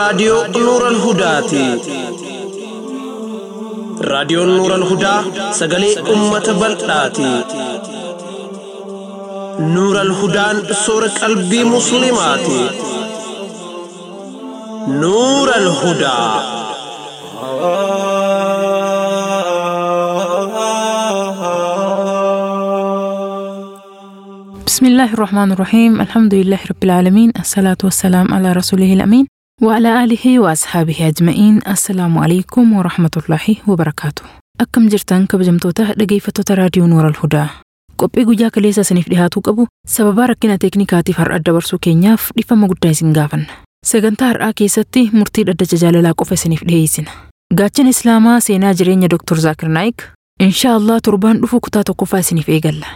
raadiyoo Nuural Hudaati. Raadiyoon Nuural Hudaa sagalee uummata bal'aati. Nuural Hudaan soora qalbii Musliimaati. Nuural Hudaa. بسم الله الرحمن الرحيم الحمد لله رب العالمين الصلاة والسلام على رسوله الأمين وعلى آله وأصحابه أجمعين السلام عليكم ورحمة الله وبركاته أكم جرتان كبجمتوتا dhaggeeffattoota raadiyoo Nuural Hudaa qophii guyyaa kaleessa isiniif dhihaatuu qabu sababa rakkina teeknikaatiif har'a dabarsuu keenyaaf dhiifama guddaa isin gaafanna sagantaa har'aa keessatti murtii dhaddacha jaalalaa qofa isiniif dhiheessina gaachana islaamaa seenaa jireenya Dr. Zaakir Naayik inshaa Allah torbaan dhufu kutaa tokkoffaa isiniif eegalla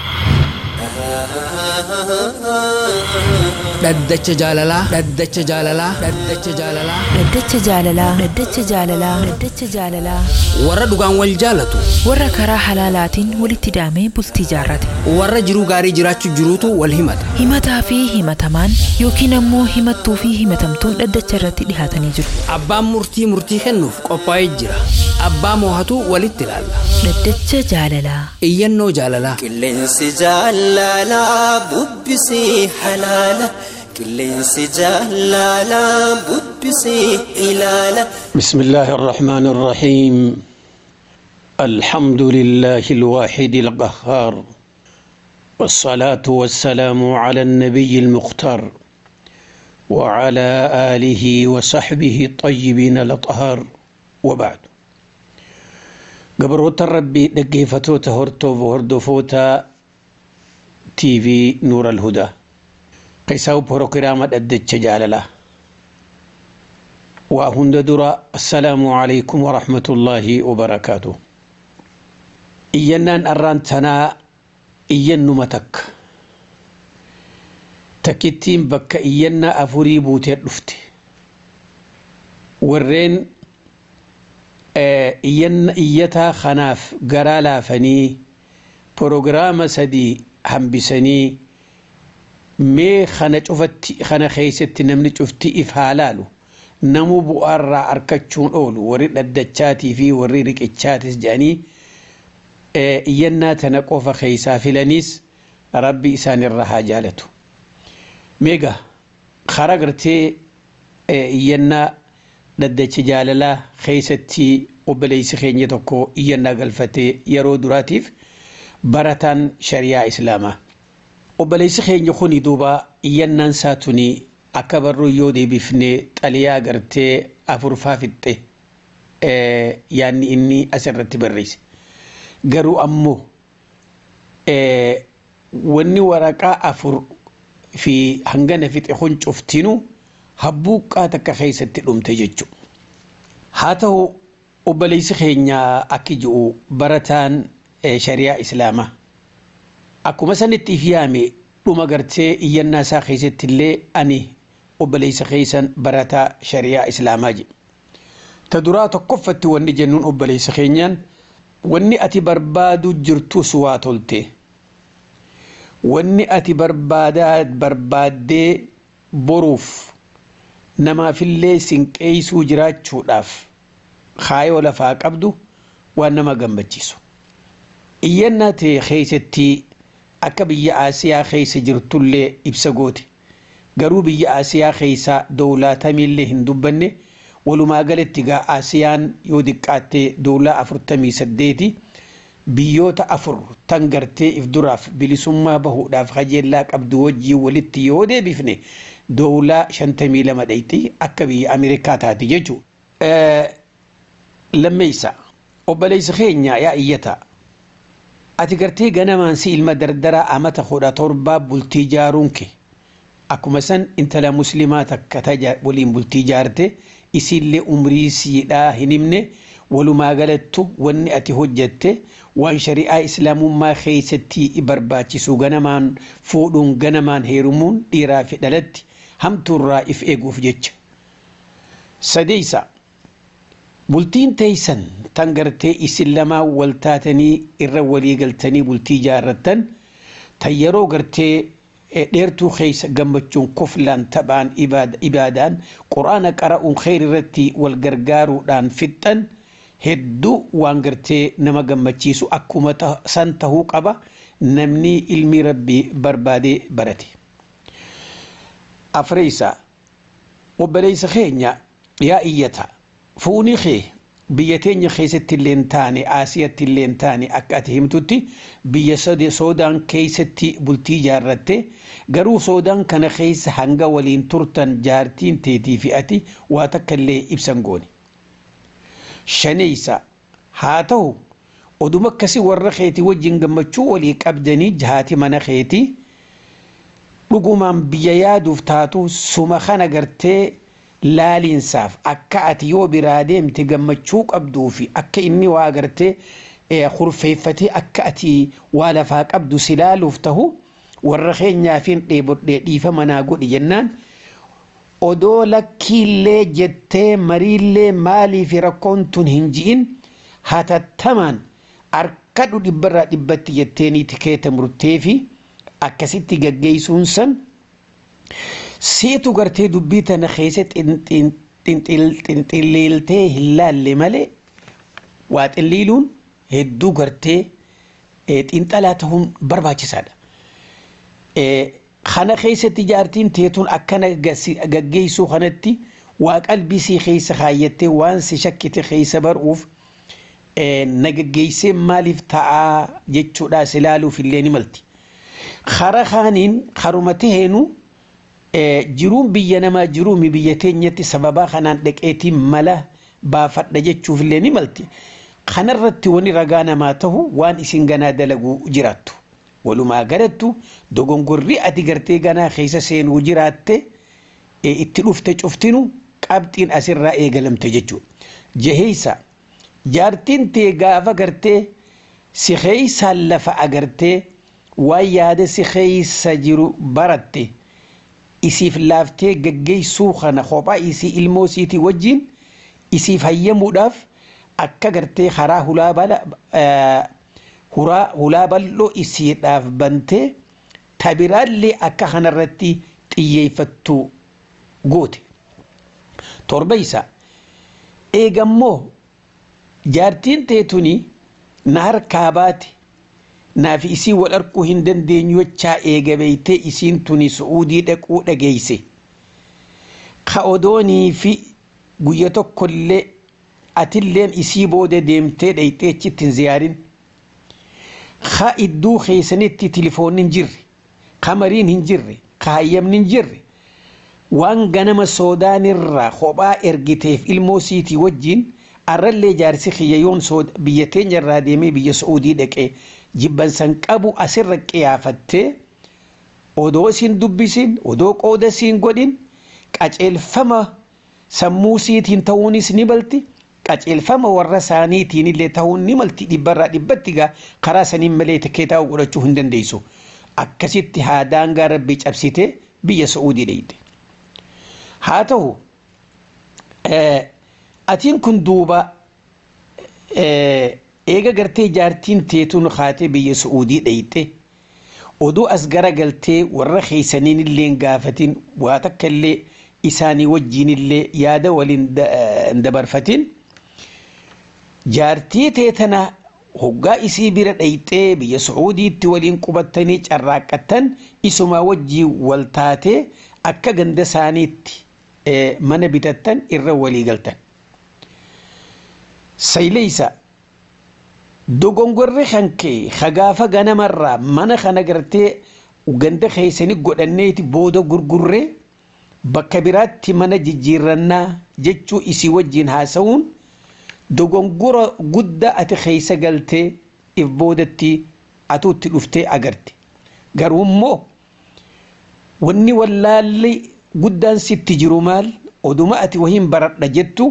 dhaddacha jaalalaa dhaddacha jaalalaa dhaddacha jaalalaa Dhaddacha jaalalaa Dhaddacha jaalalaa Dhaddacha jaalalaa warra dhugaan wal jaalatu warra karaa halaalaatiin walitti hidhamee bultii jaarrate warra jiruu gaarii jiraachuu jiruutu wal himata himataa fi himatamaan yookiin ammoo himattuu fi himatamtuun dhaddacha irratti dhihaatanii jiru abbaan murtii murtii kennuuf qophaa'ee jira abbaa moohatu walitti ilaalla Dhaddacha jaalalaa iyyannoo jaalalaa Qilleensi jaalalaa bubbisii halaala. Qilleensi jaalalaa bubbisii ilaala. بسم الله الرحمن الرحيم الحمد لله الواحد القهار والصلاة والسلام على النبي المختار وعلى آله وصحبه الطيبين الأطهار وبعد قبروت الربي دقيفتوتا هرتو وهردفوتا تي في نور الهدى قيساو بروكرامة الدجة جالله وهند درا السلام عليكم ورحمة الله وبركاته إينان أران تنا إين نمتك تكتين بك إينا أفوري بوتي رفت ورين آه، إين إيتا خناف قرالا فني بروغرام سدي همبسني مي خنا شفتي خنا خيستي نمني شفتي إفهالالو namuu bu'aarraa argachuun oolu warri dhaddachaatii fi warri riqichaatis jedhanii iyyannaa tana qofa keeysaa filaniis rabbi isaanirra haa jaalatu. Meega karaa gartee iyyannaa dhaddacha jaalalaa keeysatti obboleessi keenya tokko iyyannaa galfatee yeroo duraatiif barataan shariyaa islaamaa. Obboleessi keenya kuni duuba iyyannaan isaa tuni akka barruu yoo deebifnee xaliyaa gartee afurfaa fixxe yaanni inni asirratti barreesse. Garuu ammoo wanni waraqaa afur fi hangana fixe kun cuftinuu habbuuqqaa takka keessatti dhumte jechuudha. Haa ta'u obboleessi keenya akki ji'u barataan shariyaa islaamaa. Akkuma sanitti if yaame dhuma gartee iyyannaa isaa keessatti illee ani obboleessa keessan barataa shariyaa islaamaa jedhe. Ta duraa tokkoffatti wanni jennuun obboleessa keenyaan wanni ati barbaadu jirtus waa tolte. Wanni ati barbaadaa barbaaddee boruuf namaafillee sinqeessuu jiraachuudhaaf kaayoo lafaa qabdu waan nama gammachiisu. Iyyannaa ta'e keessatti akka biyya Aasiyaa keessa jirtullee ibsa goote. garuu biyya Aasiyaa keessaa dowlaatamillee hin dubbanne walumaa galatti gaa Aasiyaan yoo diqqaatte dowlaa afurtamii saddeeti biyyoota afur tan gartee if duraaf bilisummaa bahuudhaaf kajeellaa qabdu wajjii walitti yoo deebifne dowlaa shantamii lama dhayxi akka biyya Ameerikaa taati jechuudha. Lammeessa obboleessa keenya yaa iyyataa ati gartee ganamaan si ilma dardaraa amata kudha torbaa bultii jaaruun kee akkuma san intala muslimaa takka taja waliin bultii jaarte isiillee umrii siidhaa hin himne walumaa galattu wanni ati hojjette waan shari'aa islaamummaa keessatti barbaachisu ganamaan fuudhuun ganamaan heerumuun dhiiraa fi dhalatti hamtuurraa if eeguuf jecha. Sadeessa bultiin teeysan tan gartee isin lamaa wal taatanii irra walii galtanii bultii jaarrattan tan yeroo gartee dheertuu keessa gammachuun koflaan taphaan ibaadaan quraana qara'uun kheyri irratti wal gargaaruudhaan fixxan hedduu waan gartee nama gammachiisu akkuma san tahuu qaba namni ilmi rabbii barbaadee barate. Afreessa obboleessa keenya yaa iyyata fuunii kee biyya teenya keessatti illee taane aasiyatti illee taane akka ati himtutti biyya soodaan keessatti bultii ijaarratte garuu soodaan kana keessa hanga waliin turtan jaartiin teetii fi ati waa takka illee ibsan goone. Shaneessa haa ta'u oduma akkasii warra keetii wajjin gammachuu walii qabdanii jahaati mana keetii dhugumaan biyya yaaduuf taatu suma kana gartee laaliinsaaf akka ati yoo biraa deemte gammachuu qabduu fi akka inni waa gartee kurfeeffatee akka ati waa lafaa qabdu si laaluuf tahu warra keenyaafin dheebodhee dhiifa manaa godhi jennaan odoo lakkiillee jettee mariillee maaliif rakkoon tun hin ji'in hatattamaan harkadhu dhibbarraa dhibbatti jetteenii tikeeta murtee fi akkasitti gaggeessuun san seetu gartee dubbii tana keessa xinxilleeltee hin laalle malee waa xinliiluun hedduu gartee xinxalaa ta'uun barbaachisaadha. Kana keessatti jaartiin teetuun akkana gaggeessuu kanatti waa qalbisii keessa kaayyattee waan si shakkite keessa baruuf na gaggeessee maaliif ta'aa jechuudha si laaluuf illee ni malti. Kara kaaniin karuma taheenu jiruun biyya namaa jiruumi biyya teenyatti sababaa kanaan dhaqeetiin mala baafadha jechuuf illee ni malti. Kanarratti wani ragaa namaa tahu waan isin ganaa dalaguu jiraattu. Walumaa galattu dogongorri ati gartee ganaa keessa seenuu jiraatte itti dhufte cuftinu qabxiin asirraa eegalamte jechuudha. Jaheessa jaartiin tee gaafa gartee si keeysaan lafa agartee waan yaada si keeysa jiru baratte. isiif laaftee gaggeessuu kana kophaa isii ilmoo isiitii wajjin isiif hayyamuudhaaf akka gartee karaa hulaa bal'oo isiidhaaf bantee tabiraallee akka kanarratti xiyyeeffattu goote. Torba isaa eegammoo jaartiin teetuni na harkaa baate naaf isii wal arguu hin dandeenyu jechaa eegabeeytee isiin tuni su'uudii dhaquu dhageeyse ka odoonii fi guyya tokkollee atilleen isii booda deemtee dhayxee achitti hin ziyaarin ka idduu keessanitti tilifoonni hin jirre ka mariin hin jirre ka hayyamni hin jirre waan ganama soodaanirraa kophaa ergiteef ilmoo siitii wajjiin arrallee jaarsi kiyyayoon biyya teenya irraa deemee biyya su'uudii dhaqee jibbansan qabu asirra qiyaafattee odoo isin dubbisin odoo qooda siin godhin qaceelfama sammuu siitiin ta'uunis ni malti qaceelfama warra isaaniitiin illee ta'uun ni malti dhibbarraa dhibbatti gaa karaa saniin malee tikkeetaa godhachuu hin dandeessu akkasitti haa daangaa rabbii cabsitee biyya su'uudii dheyte haa ta'u atiin kun duuba eega gartee jaartiin teetuun kaatee biyya su'uudii dheyte oduu as garagaltee warra keeysaniin illee gaafatin waa takka illee isaanii wajjiin illee yaada waliin dabarfatin jaartii teetana hoggaa isii bira dheyxee biyya su'uudiitti waliin qubattanii carraaqqattan isumaa wajjiin wal taatee akka ganda isaaniitti mana bitattan irra walii galtan. Sayleysa dogongorri kan kee hagaafa ganamarraa mana kana gartee ganda keessanii godhanneeti booda gurgurree bakka biraatti mana jijjiirrannaa jechuu isii wajjiin haasa'uun dogongora guddaa ati keessa galtee if boodatti atuutti dhuftee agarte. Garuu immoo wanni wallaalli guddaan sitti jiru maal oduma ati wahiin baradha jettu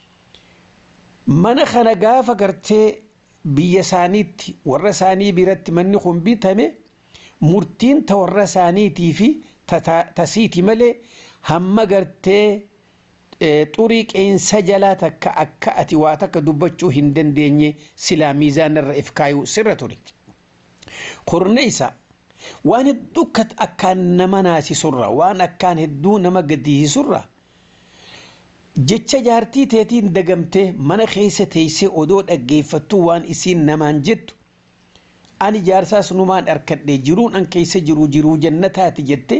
mana kana gaafa gartee biyya isaaniitti warra isaanii biratti manni kun bitame murtiin ta warra isaaniitii fi tasiiti malee hamma gartee xurii qeensa jalaa takka akka ati waa takka dubbachuu hin dandeenye silaa miizaanarra if kaayuu sirra ture. Kurna isa waan hedduu akkaan nama naasisurra waan akkaan hedduu nama gaddisiisurra jecha jaartii teetiin dagamtee mana keessa teessee odoo dhaggeeffattu waan isiin namaan jettu ani jaarsaas numaan harkadhe jiruun an keessa jiru jiruu jannataati jette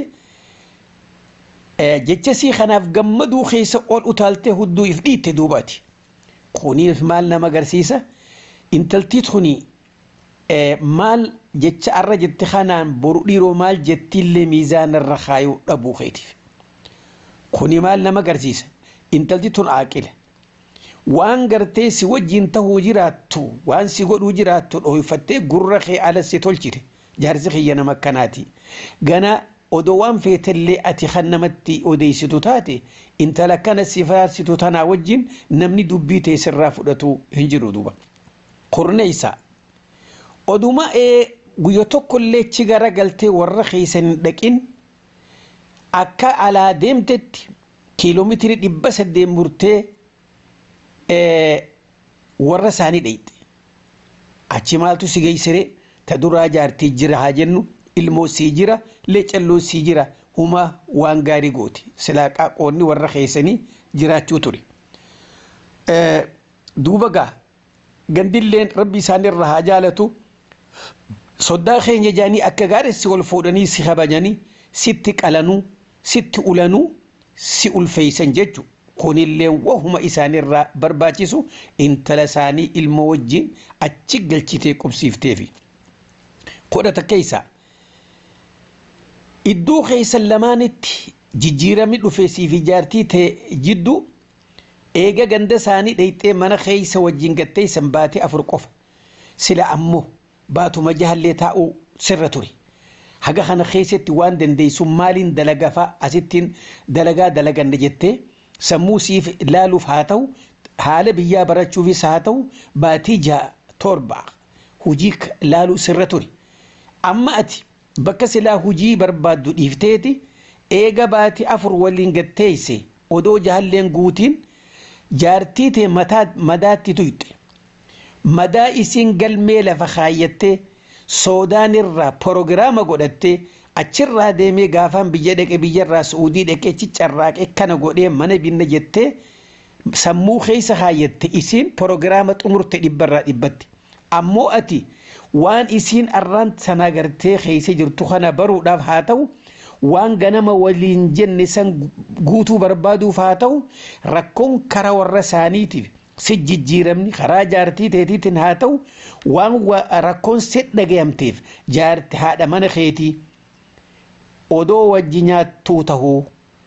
jecha sii kanaaf gammaduu keessa ol utaaltee hudduu if dhiitte duubaati kuniif maal nama agarsiisa intaltii tuni maal jecha arra jette kanaan boru dhiiroo maal jettiillee miizaanarra kaayuu dhabuu keetiif kuni maal nama agarsiisa intalti tun aaqila waan gartee si wajjin tahuu jiraattu waan si godhuu jiraattu dhoofattee gurra kee ala si tolchite jaarsi kiyya nama akkanaati gana odoo waan feetallee ati kan namatti odeessitu taate intala kana si faarsitu tanaa wajjin namni dubbii tee sirraa fudhatu hin jiru duuba kurneeysa oduma ee guyya tokkollee chi gara galtee warra keeysan hin dhaqin akka alaa deemtetti kiiloomeetirii dhibba saddeet murtee warra isaanii dheyxe achi maaltu si geessire ta duraa jaartii jira haa jennu ilmoo sii jira leecalloo sii jira huma waan gaarii gooti silaa qaaqoonni warra keessanii jiraachuu ture. Duuba gaa gandilleen rabbi isaanirra haa jaalatu soddaa keenya jaanii akka gaaressi ol fuudhanii si kabajanii sitti qalanuu sitti ulanuu si ulfeeysan jechuudha. kunillee wahuma isaanirraa barbaachisu intala isaanii ilmoo wajjin achi galchitee qubsiifteefi. Kodhata keessa iddoo keessan lamaanitti jijjiiramni dhufee siif jaartii ta'e jiddu eega ganda isaanii dheyxee mana keessa wajjin gattee san baatee afur qofa sila ammoo baatuma jahallee taa'uu sirra ture. Haga kana keessatti waan dandeessu maaliin dalagafaa asittiin dalagaa dalaganna jettee. sammuu siif ilaaluuf haa ta'u haala biyyaa barachuufis haa ta'u baatii ja'a torba hujii laaluu sirra ture amma ati bakka silaa hujii barbaaddu dhiifteeti eega baatii afur waliin gatteeyse odoo jahalleen guutiin jaartii tee madaatti tuyxe madaa isiin galmee lafa kaayyattee soodaan irraa porogiraama godhattee achirraa deemee gaafaan biyya dhaqe biyyarraa suudii dhaqee ciccarraaqee kana godhee mana binna jettee sammuu keessa kaayyatte isiin porogiraama xumurte dhibbarraa dhibbatti ammoo ati waan isiin arraan sana gartee keessa jirtu kana baruudhaaf haa ta'u waan ganama waliin jenne san guutuu barbaaduuf haa ta'u rakkoon karaa warra isaaniitiif si jijjiiramni karaa jaartii teetiitiin haa ta'u waan rakkoon si dhagayamteef jaarti haadha mana keetii odoo wajji nyaattuu tahuu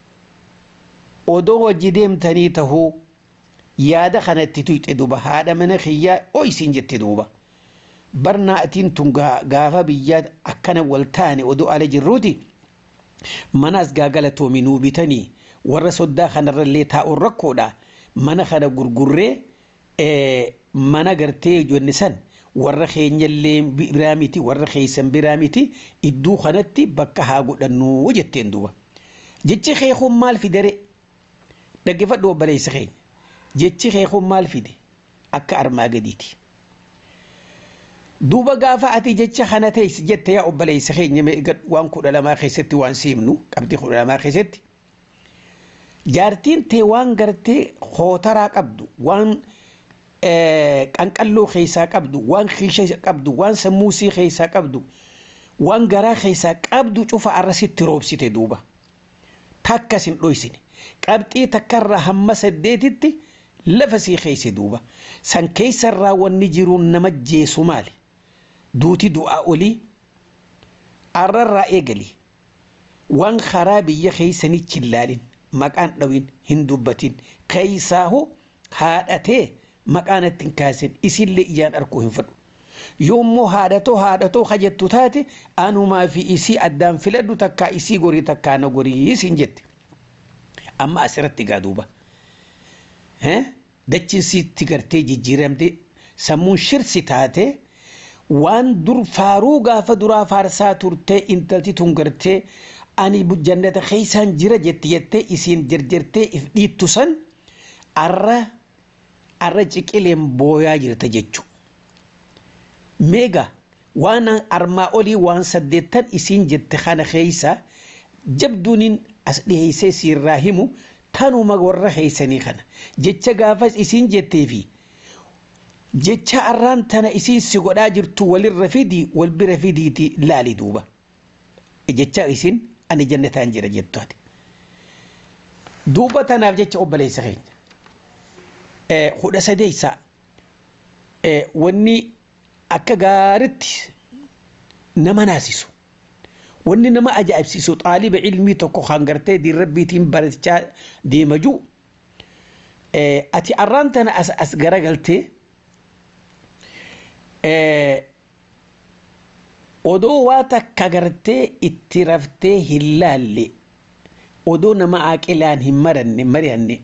odoo wajji deemtanii tahuu yaada kanatti tuyxe duuba haadha mana kiyyaa oysiin jette duuba barnaa atiin tun gaafa biyyaa akkana wal taane odoo ala jirruuti manaas gaagala toominuu bitanii warra soddaa kanarrallee taa'uun rakkoodha mana kana gurgurree mana gartee ijoollee san warra keenyallee biraa miti warra keessan biraa miti iddoo kanatti bakka haa godhannuu jetteen duuba jechi keekuun maal fidare dhaggeeffadhu obboleessa keenya jechi keekuun maal fide akka armaa gadiiti. Duuba gaafa ati jecha kana teessi jette yaa obboleessa keenya waan kudha lamaa keessatti waan siimnu qabxii kudha lamaa keessatti jaartiin tee waan gartee hootaraa qabdu waan qanqalloo keessaa qabdu waan kiisha qabdu waan sammuusii keessaa qabdu waan garaa keessaa qabdu cufa arrasitti roobsite duuba takkas hin dhoysine qabxii takkarraa hamma saddeetitti lafa sii keesse duuba san keessarraa wanni jiruun nama jeesu maali duuti du'aa olii arrarraa eegali waan karaa biyya keessanii chillaalin maqaan dhawin hin dubbatin keeysaahu haadhatee maqaan ittiin kaasin isillee ijaan arkuu hin fedhu yoommoo haadhatoo haadhatoo hajattu taate anumaa fi isii addaan filadhu takkaa isii gorii takkaa na gorii isin jette amma asirratti gaa duuba dachiin siitti gartee jijjiiramte sammuun shirsi taate waan dur faaruu gaafa duraa faarsaa turtee intalti tun gartee ani jannata keeysaan jira jette jettee isiin jarjartee if dhiittu san arra arra ciqileen booyaa jirta jechu meega waan armaa olii waan saddeettan isiin jette kana keeysa jabduunin as dhiheeysee siirraa himu tanuma warra keeysanii kana jecha gaafas isiin jetteefi jecha arraan tana isiin si godhaa jirtu walirra fidi wal bira fidiiti laali duuba jecha isiin ani jannataan jira jettu ati duuba tanaaf jecha obboleessa keenya hudha sadeeysa wanni akka gaaritti nama naasisu wanni nama ajaa'ibsiisu xaaliba ilmii tokko kan gartee diin rabbiitiin barachaa deema jiru ati arraan tana as as garagaltee odoo waa takka gartee itti raftee hin laalle odoo nama aaqilaan hin maranne mari'anne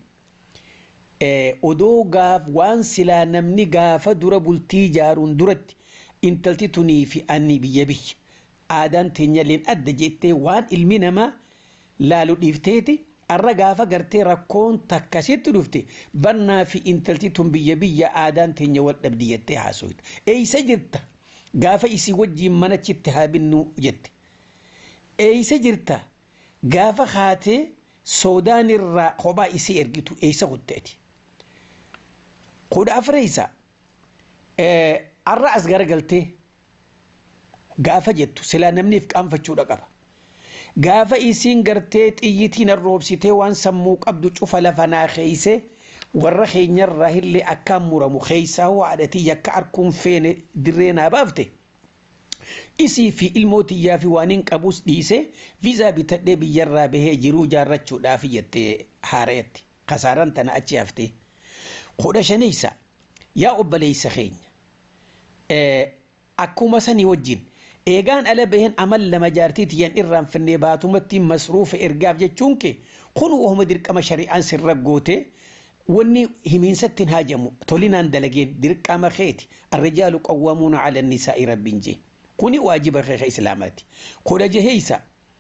odoo gaaf waan silaa namni gaafa dura bultii ijaaruun duratti intalti tunii fi anni biyya biyya aadaan teenyalleen adda jettee waan ilmi namaa laalu dhiifteeti arra gaafa gartee rakkoon takkasitti dhufte bannaa fi intalti tun biyya biyya aadaan teenya wal dhabdi jettee haasoyte eeysa jirta gaafa isii wajjiin manachitti haa binnu jette eeysa jirta gaafa haatee soodaan irraa kophaa isii ergitu eeysa kutteeti kudha afreeysa arra as garagaltee gaafa jettu silaa namniif qaanfachuudha qaba gaafa isiin gartee xiyyitiin arroobsitee waan sammuu qabdu cufa lafa naa keeyse warra keenyarraa illee akkaan muramu keeysaa waadhatii yakka arkuun feene dirree naa baafte isii fi ilmootiyyaa fi waan hin qabus dhiise viizaa bitadhee biyyarraa bahee jiruu jaarrachuudhaaf jettee haareetti kasaaran tana achi haftee kudha shaneeysa yaa obboleeysa keenya akkuma sanii wajjin eegaan ala baheen amal lama jaartiiti yan irraan finnee baatumatti masruufa ergaaf jechuun kee kun wahuma dirqama shari'aan sirra goote wanni himiinsatti hin haajamu tolinaan dalageen dirqama keeti arrijaalu qawwamuuna ala nisaa'i rabbiin jee kuni waajiba keeka islaamaati kudha jaheeysa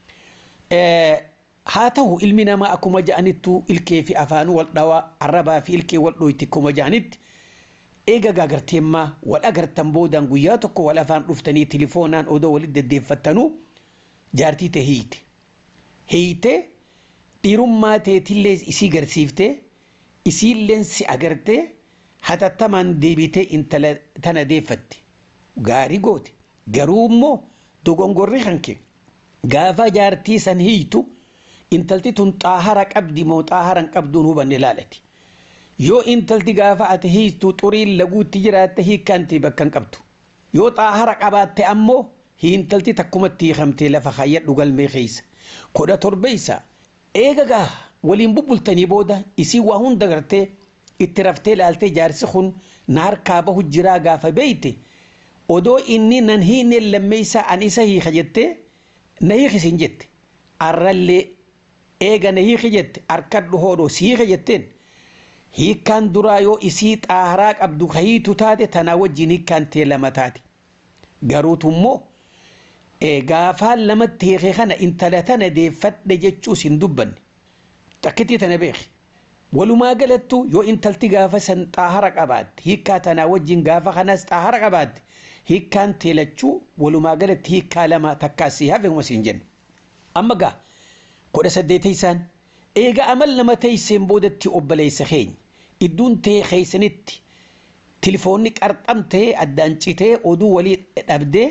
haa ta'u ilmi namaa akkuma ja'anittu ilkee fi afaanuu wal dhawaa arrabaa fi ilkee wal dhoyti akkuma ja'anitti eega gaagarteemmaa wal agartan boodaan guyyaa tokko wal afaan dhuftanii tilifoonaan odoo walitti deddeeffattanuu jaartii ta'e hiite hiite dhiirummaa teetillee isii garsiiftee isiilleen si agartee hatattamaan deebitee intala tana deeffatte gaarii goote garuu immoo dogongorri hanke gaafa jaartii san hiitu intalti tun xaahara qabdi moo xaahara hin qabduun hubanne laalati yoo intalti gaafa ati hiitu xuriin laguutti jiraatte hiikkaanti bakka hin qabdu yoo xaahara qabaatte ammoo intalti takkumatti hiikamtee lafa kayyadhu galmee keeysa kudha torbeeysa eega gaa waliin bubbultanii booda isii waa hunda gartee itti raftee laaltee jaarsi kun na harkaa bahu jiraa gaafa beeyte odoo inni nan hiine lammeeysa an isa hiika jettee na hiikisin jette arrallee eega na hiiki jette harkadhu hoodhoo si hiika jetteen hiikkaan duraa yoo isii xaaharaa qabdu kahiitu taate tanaa wajjin hiikkaan tee lama taate garuutummoo gaafaan lamatti hiike kana intala tana deeffadhe jechuus hin dubbanne takkitii tana beeki walumaa galattu yoo intalti gaafa san xaahara qabaatte hiikkaa tanaa wajjin gaafa kanas xaahara qabaatte hiikkaan teelachuu walumaa galatti hiikkaa lama takkaasii hafe siin jennu amma gaa kudha saddeeteysaan eega amal nama teeyseen boodatti obboleessa keenya idduun tee keeysanitti tilifoonni qarxam ta'ee addaan citee oduu walii dhabdee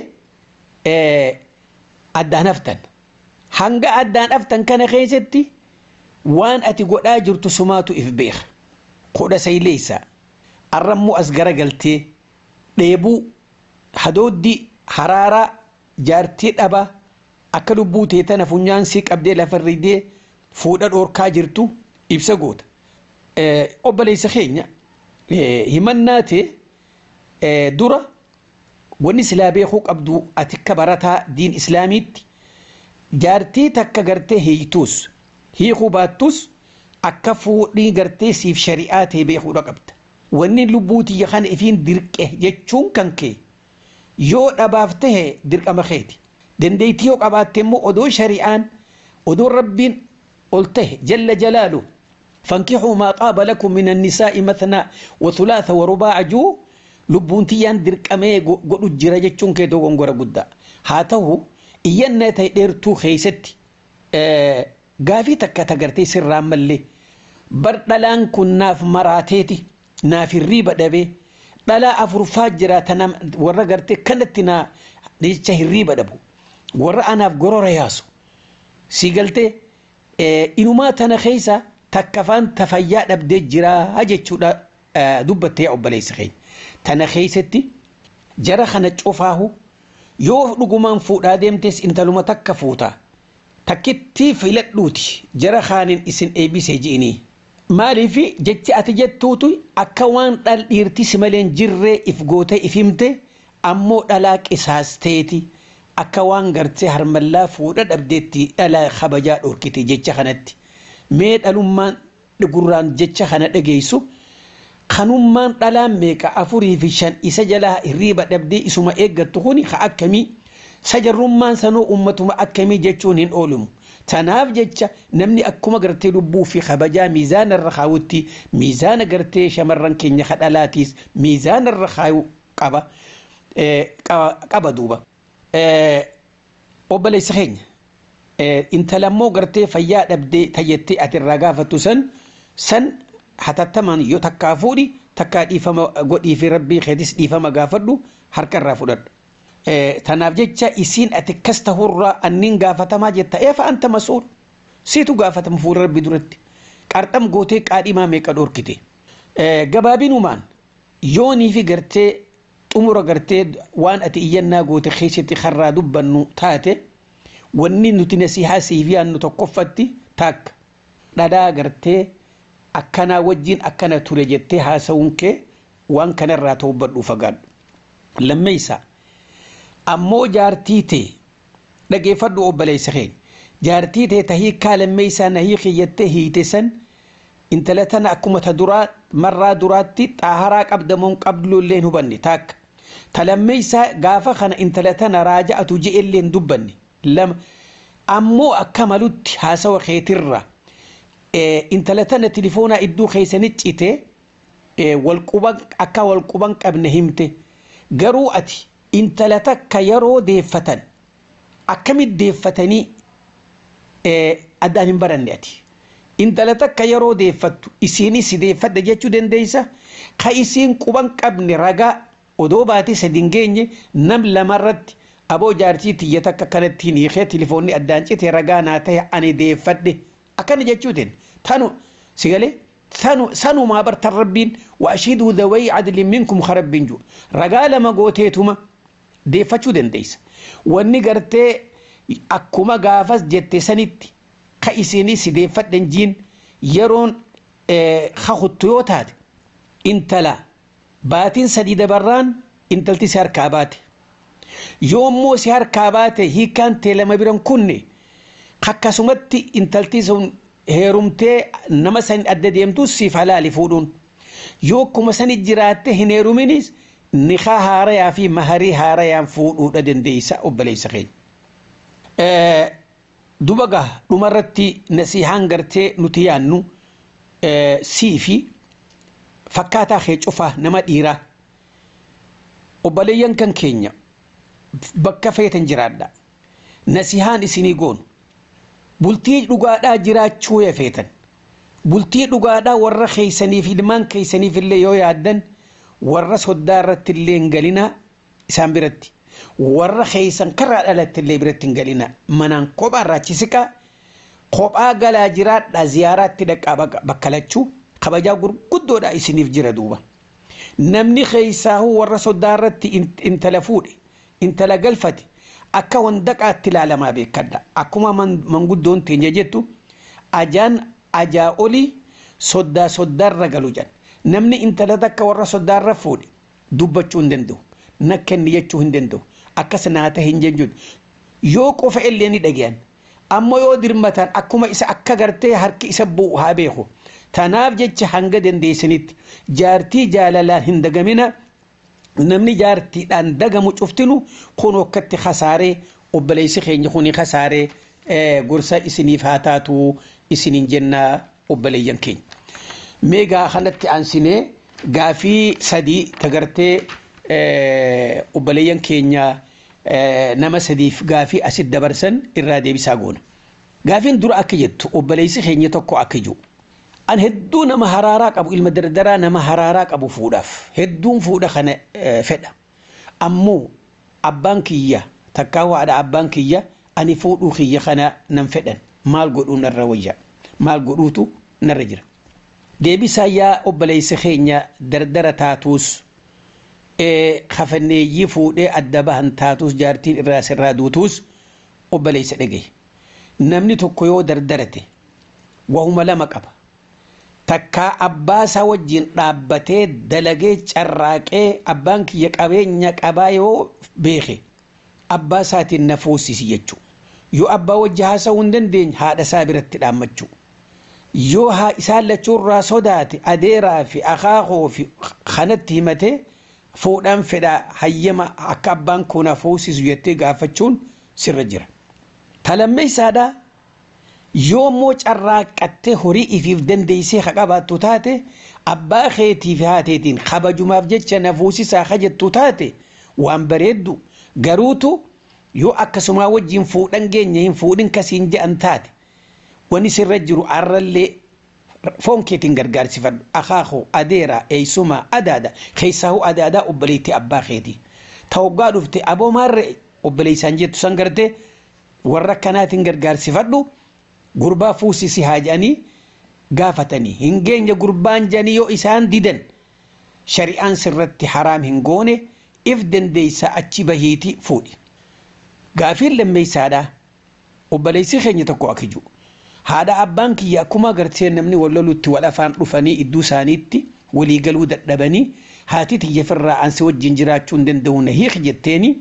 addaan haftan hanga addaan haftan kana keessatti waan ati godhaa jirtu sumaatu if beeka kudha sayleeysa arrammoo as garagaltee dheebuu hadooddi haraaraa jaartii dhaba akka lubbuu tee tana funyaan sii qabdee lafarridee fuudha dhoorkaa jirtu ibsa goota. Obboleessa keenya himannaa ta'e dura wanni silaa beekuu qabdu ati akka barataa diin islaamiitti jaartii takka gartee hiituus hiikuu baattus akka fuudhii gartee siif shari'aa ta'e beekuudha qabda. Wanni lubbuu tiyya kana ifiin dirqe jechuun kan kee yoo dhabaaf tahe dirqama keeti. Dandeettii yoo qabaatte immoo odoo shari'aan odoo rabbiin ol tahe jalla jalaalu فانكحوا ما طاب لكم من النساء مثنى وثلاث ورباع جو lubbuun tiyyaan dirqamee godhu jira jechuun kee dogongora guddaa haa ta'u iyyannaa ta'e dheertuu keessatti gaafii takka tagartee sirraan mallee bar dhalaan kun naaf maraateeti naaf hirriiba dhabee dhalaa afurfaa jiraata warra gartee kanatti naa jecha hirriiba dhabu warra anaaf gorora yaasu si galtee inumaa tana keessa takkafaan tafayyaa dhabdee jiraa jechuudha dubbattee obboleessa keenya tana keessatti jara kana cufaahu yoo dhugumaan fuudhaa deemtes intaluma takka fuutaa takkitti filadhuuti jara kaanin isin eebbisee ji'inii maaliif jechi ati jettuutu akka waan dhal dhiirti si malee jirree if gootee if himte ammoo dhalaa qisaasteeti akka waan gartee harmallaa fuudha dhabdeetti dhalaa kabajaa dhorkite jecha kanatti mee dhalummaan gurraan jecha kana dhageessu kanummaan dhalaan meeqa afurii fi shan isa jalaa hirriiba dhabdee isuma eeggattu kuni ka akkamii sajarrummaan sanuu ummatuma akkamii jechuun hin oolumu. Tanaaf jecha namni akkuma gartee lubbuu fi kabajaa miizaana irra kaawutti miizaana gartee shamarran keenya kadhalaatiis miizaana irra kaayu qaba qaba duuba. Obboleessa keenya intalammoo gartee fayyaa dhabdee tayyattee ati irraa gaafattu san san hatattamaan yoo takkaa fuudhi takkaa dhiifama godhii fi rabbii keetis dhiifama gaafadhu harka irraa fudhadhu. Tanaaf jecha isiin ati akkas tahurraa anniin gaafatamaa jetta eefa anta masuul siitu gaafatama fuula rabbi duratti qarxam gootee qaadhimaa meeqa dhorkite. Gabaabinumaan yoonii fi gartee xumura gartee waan ati iyyannaa goote keessatti karraa dubbannu taate wanni nuti nasihaa siifi aannu tokkoffatti taakka dhadhaa gartee akkanaa wajjin akkana ture jettee haasawuun kee waan kanarraa ta'ubbadhuu fagaadhu. Lammeessaa. ammoo jaartii tee dhageeffadhu obboleessa keenya jaartii tee tahii kaalammee isaa nahii kiyyattee hiite san intala tana akkuma ta duraa marraa duraatti xaaharaa qabdamoon qabdullee hin hubanne taakka talammee isaa gaafa kana intala tana raaja'atu je'ellee hin dubbanne lama ammoo akka malutti haasawa keetirra intala tana tilifoonaa iddoo keessanii cite walquban akka walquban qabne himte garuu ati intala takka yeroo deeffatan akkamitti deeffatanii addaan hin baranne ati intala takka yeroo deeffattu isiinis si deeffadha jechuu dandeessa ka isiin quban qabne ragaa odoo baatee sadi hin geenye nam lamarratti aboo jaartii tiyya takka kanatti hin hiikee tilifoonni addaan cite ragaa naa ta'e ani deeffadhe akkana jechuutiin tanu si galee tanu sanumaa bartan rabbiin wa ashhiduu dhawayii adlin minkum karabbiin jiru ragaa lama gooteetuma deeffachuu dandeessa. Wanni gartee akkuma gaafas jette sanitti ka isinii si deeffadhan jiin yeroon kakuttu yoo taate intala baatiin sadii dabarraan intalti si harkaa baate. Yoommoo si harkaa baate hiikaan tee lama biran kunne akkasumatti intalti sun heerumtee nama san adda deemtu siif halaali fuudhuun. Yoo akkuma sani jiraatte hin heeruminis nikaa haarayaa fi maharii haarayaan fuudhuudha dandeessa obboleessa keenya. Duba gaa dhumarratti nasihaan gartee nuti yaannu sii fi fakkaataa kee cufaa nama dhiiraa obboleeyyan kan keenya bakka feetan jiraadha. Nasihaan isinii goonu bultii dhugaadhaa jiraachuu yaa feetan bultii dhugaadhaa warra keeysaniif ilmaan keeysaniif illee yoo yaaddan warra soddaa irratti illee hin galina isaan biratti warra keeysan karraa dhalatti illee biratti hin galina manaan kophaa irraachisiqa kophaa galaa jiraadha ziyaaraatti dhaqaa bakka lachuu kabajaa gurguddoodha isiniif jira duuba namni keeysaahu warra soddaa irratti intala fuudhe intala galfate akka wandaqaatti ilaalamaa beekadha akkuma manguddoon teenya jettu ajaan ajaa olii soddaa soddaarra galu jedhan namni intala takka warra soddaarra fuudhe dubbachuu hin danda'u nakkenni jechuu hin danda'u akkas naata hin jechuudha yoo qofa illee ni dhagayan ammoo yoo dirmatan akkuma isa akka gartee harki isa bu'u haa beeku tanaaf jecha hanga dandeessanitti jaartii jaalalaan hin dagamina namni jaartiidhaan dagamu cuftinu kun akkatti kasaaree obboleessi keenya kuni kasaaree gorsa isiniif haa taatu isiniin jennaa obboleeyyan keenya. Meegaa kanatti aansinee gaafii sadii tagartee obboleeyyan keenya nama sadiif gaafii asit dabarsan irraa deebisaa goona. Gaafiin dura akka jettu obboleessi keenya tokko akka jiru. An hedduu nama haraaraa qabu ilma dardaraa nama haraaraa qabu fuudhaaf hedduun fuudha kana fedha. Ammoo abbaan kiyya takkaa waadha abbaan kiyya ani fuudhuu kiyya kana nan fedhan maal godhuu narra wayya maal godhuutu narra jira. Deebisaa yaa obboleessi keenya dardara taatuus kafanneeyyii fuudhee adda bahan taatuus jaartiin irraa sirraa duutuus obboleessa dhagaye. Namni tokko yoo dardarate wahuma lama qaba. Takkaa abbaa isaa wajjin dhaabbatee dalagee carraaqee abbaan kiyya qabeenya qabaa yoo beeke abbaa isaatiin na fuusisi jechuudha. Yoo abbaa wajji haasa'uu hin dandeenye haadha isaa biratti dhaammachuu. Yoo haa isaan lachuurraa sodaate adeeraa fi akaakoo fi kanatti himatee fuudhaan fedhaa hayyama akka abbaan kun na fuusisu jettee gaafachuun sirra jira. Talammee isaadhaa yoo immoo carraaqqattee horii ifiif dandeessee haa qabaattu taate abbaa keetii fi haateetiin kabajumaaf jecha na fuusisaa haa jettu taate waan bareeddu garuutu yoo akkasumaa wajjin fuudhan geenya hin fuudhin kasiin je'an taate wani sirra jiru arrallee foon keetiin gargaarsifadhu akaakoo adeeraa eeysumaa adaada keessaahuu adaadaa obboleettii abbaa keetii ta'oggaa dhufte aboo maarree obboleessaan jettu san gartee warra akkanaatiin gargaarsifadhu gurbaa fuusisi haa jedhanii gaafatanii hin geenye gurbaan jedhanii yoo isaan didan shari'aan sirratti haraam hin goone if dandeeysa achi bahiiti fuudhi. Gaafiin lammeessaadhaa obboleessi keenya tokko akka jiru haadha abbaan kiyya akkuma agartee namni wal lolutti wal afaan dhufanii iddoo isaaniitti walii galuu dadhabanii haati tiyyafirraa ansi wajjin jiraachuu hin danda'u na hiik jetteeni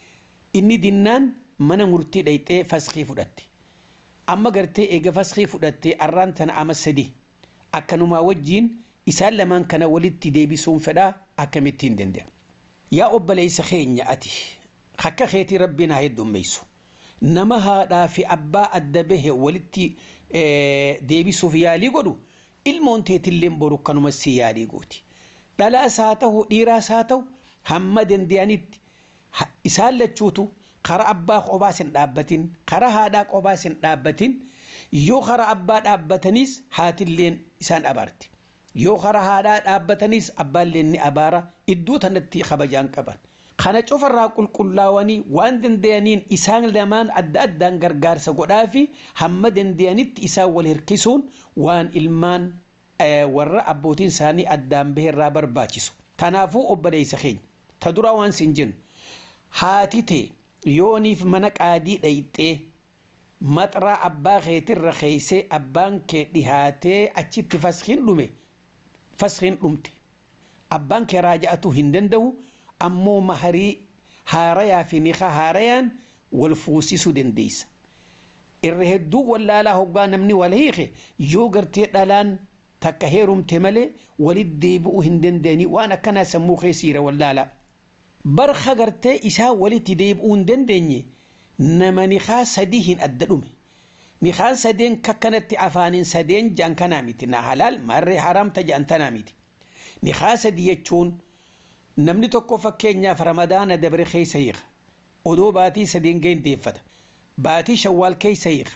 inni dinnaan mana murtii dhayxee faskii fudhatte. Amma gartee eega faskii fudhattee arraan tana ama sadi akkanumaa wajjin isaan lamaan kana walitti deebisuun fedhaa akkamittiin danda'a. Yaa obboleessa keenya ati akka keetii rabbiin haa heddummeessu. Nama haadhaa fi abbaa adda bahe walitti deebisuuf yaalii godhu ilmoon teetilleen boru kanuma si yaalii gooti. Dhalaas haa ta'u dhiiraas haa ta'u hamma danda'anitti isaan lachuutu kara abbaa qobaas hin dhaabbatin kara haadhaa qobaas hin dhaabbatin yoo kara abbaa dhaabbataniis haatilleen isaan abaarti yoo kara haadhaa dhaabbatanis abbaalleen ni abaara iddoo tanatti kabajaan qaban kana cufarraa qulqullaawanii waan danda'aniin isaan lamaan adda addaan gargaarsa godhaa fi hamma danda'anitti isaan wal hirkisuun waan ilmaan warra abbootiin isaanii addaan baheerraa barbaachisu kanaafuu obboleessa keenya ta dura waan sin jennu haati ta'e yooniif mana qaadii dhayxee maxraa abbaa keetirra keeysee abbaan kee dhihaatee achitti faskiin dhume faskiin dhumte abbaan kee raaja'atu hin danda'u ammoo maharii haarayaa fi niqa haarayaan wal fuusisuu dandeessa. Irra hedduu wallaalaa hoggaa namni wal hiike yoo gartee dhalaan takka heerumte malee walit deebi'uu hin dandeenye waan akkanaa sammuu keessiira wallaalaa. barka gartee isaa walitti deebi'uu hin dandeenye nama niqaa sadii hin adda dhume. Niqaan sadeen kakkanatti afaaniin sadeen jaan kanaa miti na halaal marree haramta jaan tanaa miti. Niqaa sadii jechuun namni tokko fakkeenyaaf ramadaana dabre keessa hiika. Odoo baatii sadiin ga'in deeffata. Baatii shawwaal keessa hiika.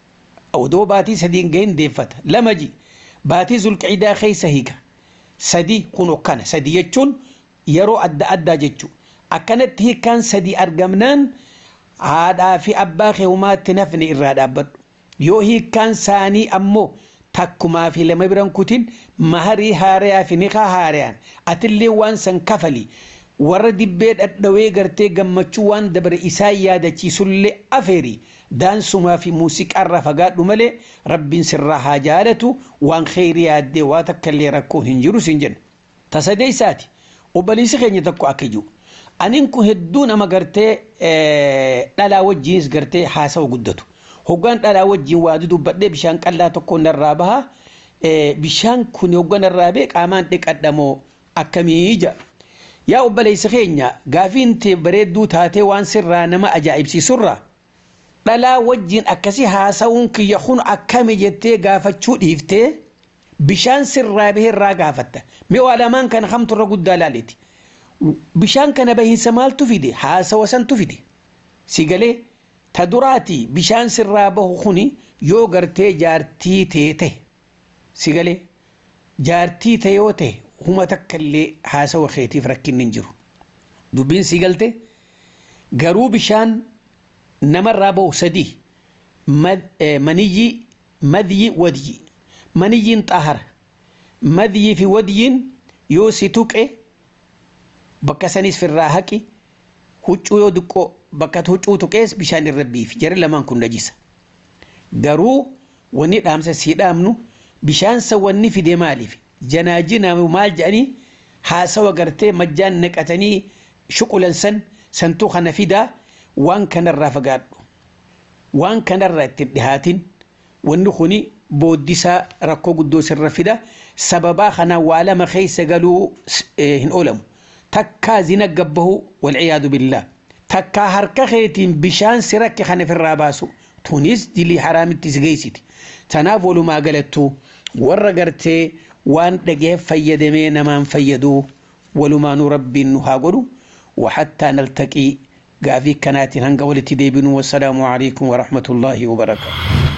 Odoo baatii sadiin ga'in deeffata. Lama ji baatii zulqiidaa keessa hiika. Sadii kun okkana sadii jechuun yeroo adda addaa jechuudha. Akkanatti hiikaan sadii argamnaan haadhaa fi abbaa kee humaatti nafni irraa dhaabbadhu. Yoo hiikaan saanii ammoo takkumaa fi lama biran kutin maharii haarayaa fi niqaa haarayaan atillee waan san kafali warra dibbee dhadhawee gartee gammachuu waan dabare isaa yaadachiisullee afeeri daansumaa fi muuziqaarraa fagaadhu malee rabbiin sirraa haa jaalatu waan kheyrii yaaddee waa takkallee rakkoo hin jiru sin jenna. Tasadee isaati. obboleessi keenya tokko akka jiru aniin kun hedduu nama gartee dhalaa wajjiinis gartee haasawa guddatu hoggaan dhalaa wajjiin waa dubbadhee bishaan qallaa tokko narraa baha bishaan kun hoggaan narraa bee qaamaan dhiqadhamoo akkamii ija yaa obboleessi keenya gaafiin tee bareedduu taatee waan sirraa nama ajaa'ibsiisurraa dhalaa wajjiin akkasii haasawuun kiyya kun akkami jettee gaafachuu dhiiftee bishaan sirraa bahee irraa gaafatta mee waa lamaan kana kamtu irra guddaa laaleeti bishaan kana bahiinsa maaltu fide haasawa santu fide si galee ta duraati bishaan sirraa bahu kuni yoo gartee jaartii teete si galee jaartii ta'e yoo ta'e huma takka illee haasawa keetiif rakkinni hin jiru dubbiin si galte garuu bishaan namarraa bahu sadii maniyyi madyi wadyi maniyyiin xahara madyii fi wadyiin yoo si tuqe bakka sanis firraa haqi huccuu yoo diqqoo bakka huccuu tuqees bishaan irra biifi jara lamaan kun najisa garuu wanni dhaamsa sii dhaamnu bishaan san wanni fide maaliif janaajina maal jedhanii haasawa gartee majjaan naqatanii shuqulan san santuu kana fidaa waan kanarraa fagaadhu waan kanarraa ittiin dhihaatin wanni kuni booddisaa rakkoo guddoo sirra fida sababaa kanaan waa lama keessa galuu hin oolamu takkaa zina gabbahu walciyaadu billah takkaa harka keetiin bishaan si rakke kana ofirraa baasu tunis dilii haraamitti si geessiti tanaaf walumaa galattu warra gartee waan dhagee fayyadamee namaan fayyaduu walumaanuu rabbiin nu haa godhu وحتى نلتقي قافي كنات هنقا ولتي ديبن والسلام عليكم ورحمة الله وبركاته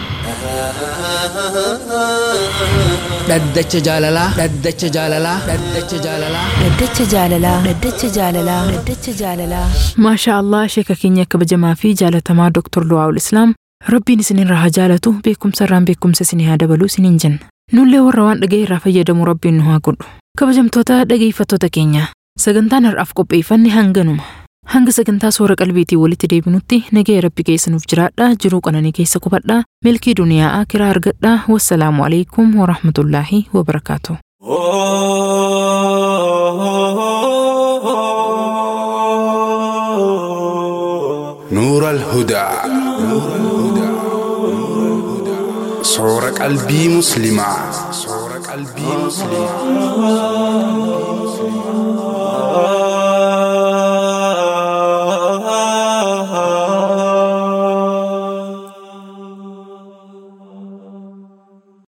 dhaddacha jaalalaa dhaddacha jaalalaa dhaddacha jaalalaa Dhaddacha jaalalaa Dhaddacha jaalalaa Dhaddacha jaalalaa maashaa allah sheeka keenya kabajamaa fi jaalatamaa Dr. Luwaa'ul Islaam rabbiin isinirraa haa jaalatu beekumsa irraan beekumsa isinii haa dabalu isiniin jenna nullee warra waan dhaga'e irraa fayyadamu rabbiin nu haa godhu kabajamtoota dhageeffattoota keenya sagantaan har'aaf qopheeffanne hanganuma hanga sagantaa soora qalbiitii walitti deebinutti nagaya rabbi keessa nuuf jiraadha jiruu qananii keessa qubadha milkii duniyaa akiraa argadha wassalaamu alaikum warahmatullaahi wabarakaatu. نور الهدى صور قلبي مسلمة صور قلبي مسلمة